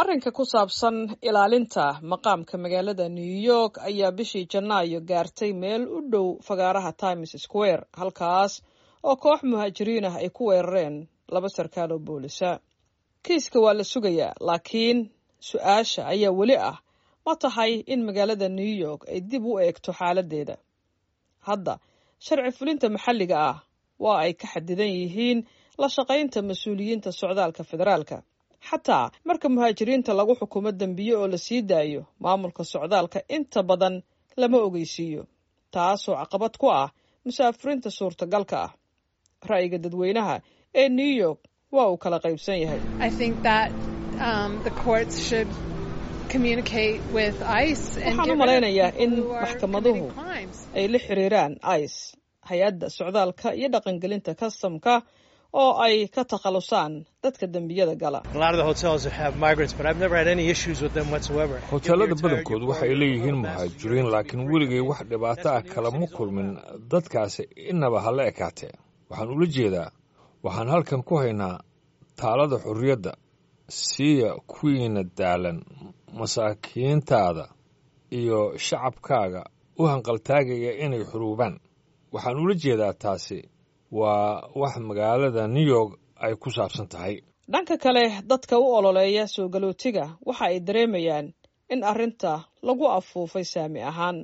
arrinka ku saabsan ilaalinta maqaamka magaalada new york ayaa bishii janaayo gaartay meel u dhow fagaaraha times square halkaas oo koox muhaajiriin ah ay ku weerareen laba sarkaal oo boolisa kiiska waa la sugayaa laakiin su-aasha ayaa weli ah ma tahay in magaalada new york ay dib u eegto xaaladdeeda hadda sharci fulinta maxalliga ah waa ay ka xadidan yihiin la shaqaynta mas-uuliyiinta socdaalka federaalka xataa marka muhaajiriinta lagu xukumo dembiye oo la sii daayo maamulka socdaalka inta badan lama ogeysiiyo taasoo caqabad ku ah musaafiriinta suurtagalka ah ra'yiga dadweynaha ee new york waa uu kala qaybsan yahay waxaan u malaynayaa in maxkamaduhu ay la xiriiraan ice hay-adda socdaalka iyo dhaqangelinta kastamka oo ay ka takhalusaan dadka dembiyada gala hoteelada badankood waxay leeyihiin muhaajiriin laakiin weligay wax dhibaato ah kalama kulmin dadkaasi inaba ha la ekaatee waxaan ula jeedaa waxaan halkan ku haynaa taalada xorriyadda siiya kuwiina daalan masaakiintaada iyo shacabkaaga u hanqaltaagaya inay xuruubaan waxaan ula jeedaa taasi waa wax magaalada new york ay ku saabsan tahay dhanka kale dadka u ololeeya soo galootiga waxa ay dareemayaan in arrinta lagu afuufay saami ahaan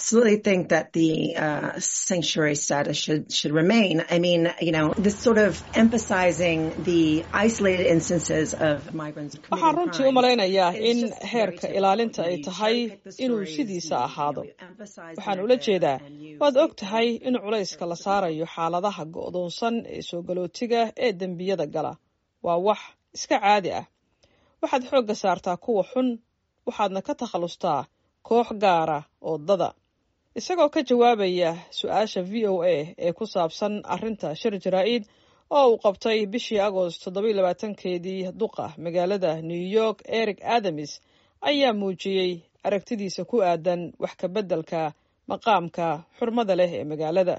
waxaan runtii u malaynayaa in heerka ilaalinta ay tahay inuu sidiisa ahaado waxaan ula jeedaa waad og tahay in culayska la saarayo xaaladaha go'doonsan ee soo galootiga ee dembiyada gala waa wax iska caadi ah waxaad xoogga saartaa kuwa xun waxaadna ka takhallustaa koox gaara oo dada isagoo ka jawaabaya su-aasha v o a ee ku saabsan arrinta shir jaraa-id oo uu qabtay bishii agost toddoba iyo labaatankeedii duqa magaalada new york eric adams ayaa muujiyey aragtidiisa ku aadan wax ka beddelka maqaamka xurmada leh ee magaalada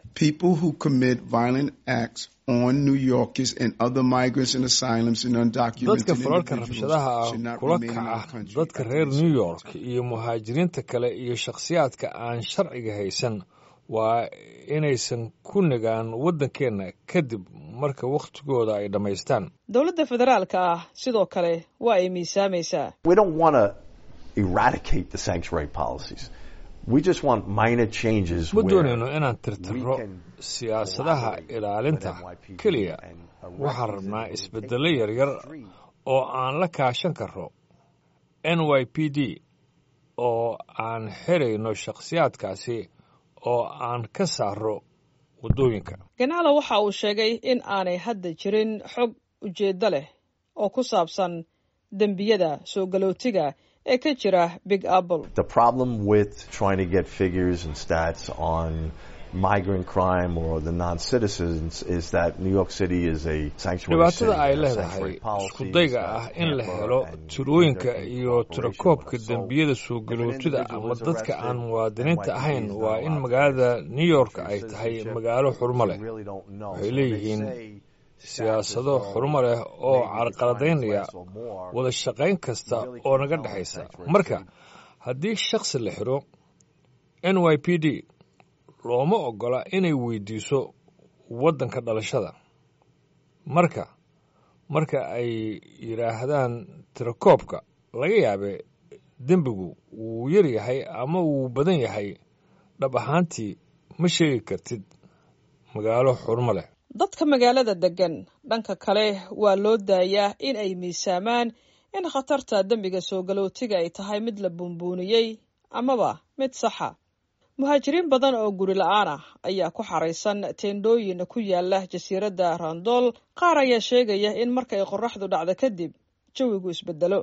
dadka falalka rabshadaha ah kula kaca dadka reer new york iyo muhaajiriinta kale iyo shakhsiyaadka aan sharciga haysan waa inaysan ku nagaan waddankeenna kadib marka wakhtigooda ay dhammaystaan dowladda federaalka ah sidoo kale waa ay miisaamaysaa ma doonayno inaan tirtirro siyaasadaha ilaalinta keliya waxaan rabnaa isbeddello yaryar oo aan la kaashan karro n y p d oo aan xirayno shakhsiyaadkaasi oo aan ka saarro waddooyinka ganaclo waxa uu sheegay in aanay hadda jirin xog ujeeddo leh oo ku saabsan dembiyada soo galootiga ee ka jira big apple dhibaatada ay leedahay iskudayga ah in la helo tirooyinka iyo tirakoobka dembiyada soo galootida ama dadka aan muwaadiniinta ahayn waa in magaalada new york ay tahay magaalo xurmo leh waxay leeyihiin siyaasado xurmo leh oo carqaladaynaya wada shaqayn kasta oo naga dhexaysa marka haddii shakhsi la xiro n y p d looma oggola inay weydiiso waddanka dhalashada marka marka ay yidhaahdaan tirakoobka laga yaabe dembigu wuu yar yahay ama wuu badan yahay dhab ahaantii ma sheegi kartid magaalo xurmo leh dadka magaalada deggan dhanka kale waa loo daayaa in ay miisaamaan in khatarta dembiga soo galootiga ay tahay mid la buunbuuniyey amaba mid saxa muhaajiriin badan oo guri la-aan ah ayaa ku xaraysan teendhooyin ku yaala jasiiradda randool qaar ayaa sheegaya in markay qorraxdu dhacdo kadib jawigu isbedelo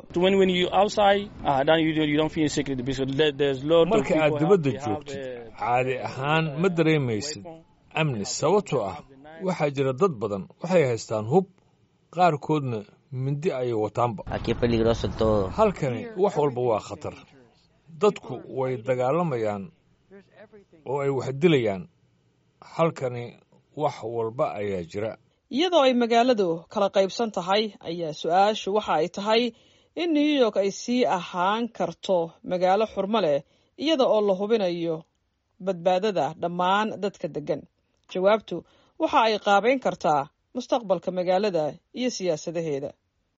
marka aad dibadda joogtid caadi ahaan ma dareemaysid amni sababtoo ah waxaa jira dad badan waxay haystaan hub qaarkoodna mindi ayay wataanba halkani wax walba waa khatar dadku way dagaalamayaan oo ay wax dilayaan halkani wax walba ayaa jira iyadoo ay magaaladu kala qaybsan tahay ayaa su-aashu waxa ay tahay in new york ay sii ahaan karto magaalo xurmo leh iyada oo la hubinayo badbaadada dhammaan dadka deggan jawaabtu waxa ay qaabayn kartaa mustaqbalka magaalada iyo siyaasadaheeda